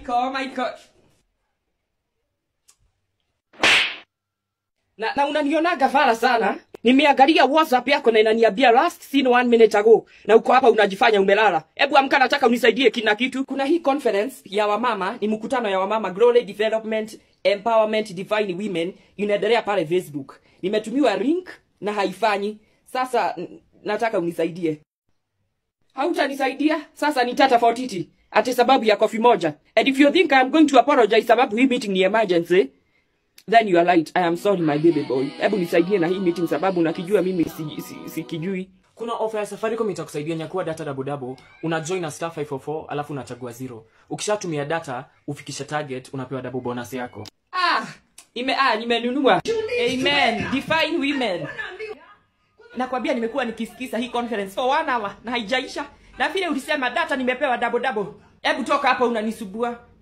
Michael, oh Michael. Na, na unanionaga vara sana. Nimeangalia WhatsApp yako na inaniambia last seen one minute ago. Na uko hapa unajifanya umelala. Hebu amka nataka unisaidie kina kitu. Kuna hii conference ya wamama, ni mkutano ya wamama Glory Development Empowerment Divine Women inaendelea pale Facebook. Nimetumiwa link na haifanyi. Sasa n- nataka unisaidie. Hautanisaidia? Sasa nitata fortiti. Ati sababu ya kofi moja. And if you think I'm going to apologize sababu hii meeting ni emergency, then you are right. I am sorry my baby boy. Hebu nisaidie na hii meeting sababu nakijua mimi si, si, sikijui. kuna ofa ya safaricom itakusaidia nyakua data dabodabo una join na star 544 alafu unachagua zero ukishatumia data ufikisha target unapewa double bonus yako Ah, ime ah nimenunua. Amen. Define women. Nakwambia nimekuwa nikisikiza hii conference for one hour na haijaisha. Na vile ulisema data nimepewa double double. Hebu toka hapa unanisubua.